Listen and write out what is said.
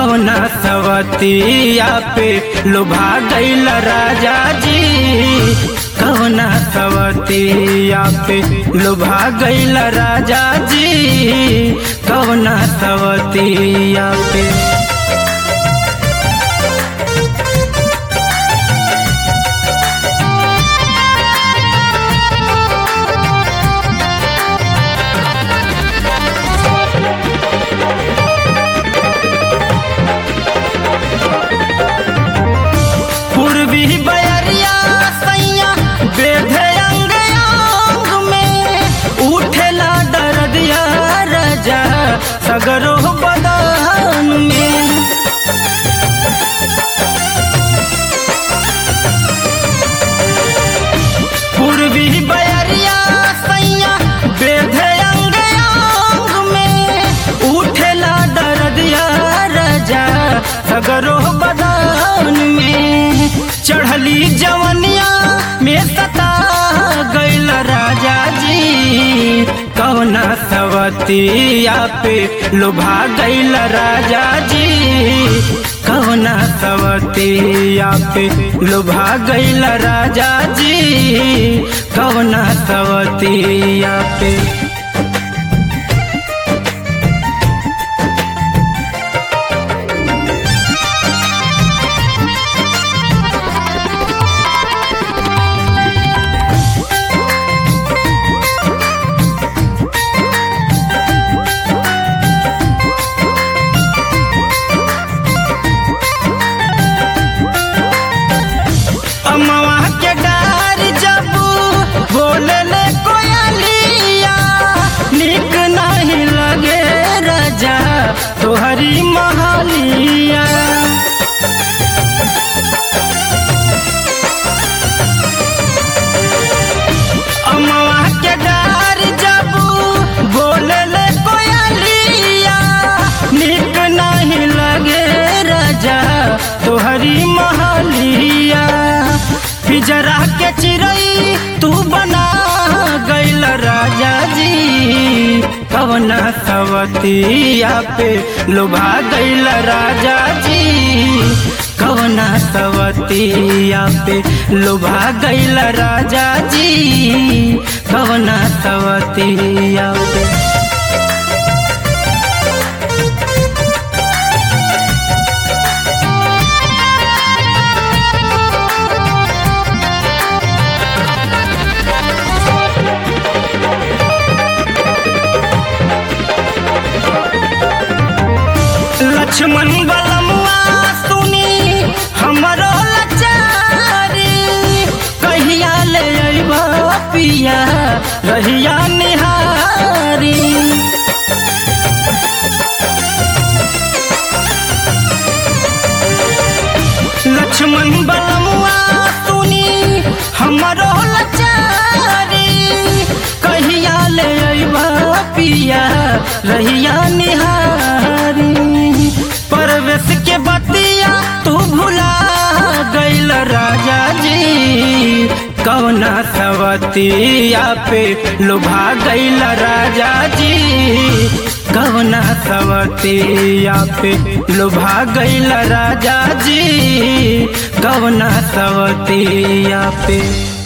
कवना सवतिया पे लुभा गईल राजा जी कवना सवतिया पे लुभा गईल राजा जी कवना सवतिया पे पूर्वी बयरिया सैया बेधे अंग अंग में उठेला दर्दिया राजा सगरो बदन में पूर्वी बयरिया सैया बेधे अंग अंग में उठेला दर्दिया राजा सगरो बदन में चढ़ली जवनिया में सता गईल राजा जी कवना सवतिया पे लुभा गईल राजा जी कवना सवतिया पे लुभा गईल राजा जी कवना सवतिया पे अमवा के डार जब बोले ले कोयलिया निक नहीं लगे राजा तोहरी महलिया अमवा के डार जब बोले ले कोयलिया निक नहीं लगे राजा तोहरी महलिया पिजरा के चिड़ई तू बना गईल राजा जी कवना सवतिया पे लुभा गईल राजा जी कवना सवतिया पे लुभा गईल राजा जी कवना सवतिया पे लक्ष्मण बलमुआ सुनी हमरो लचारी कहिया ले अइबा पिया रहिया निहारी लक्ष्मण बलमुआ सुनी हमरो लचारी कहिया ले अइबा पिया रहिया निहारी परवेश के बतिया तू भुला गईल राजा जी कवना सवतिया पे लुभा गईल राजा जी कवना सवतिया पे लुभा गईल राजा जी कवना सवतिया पे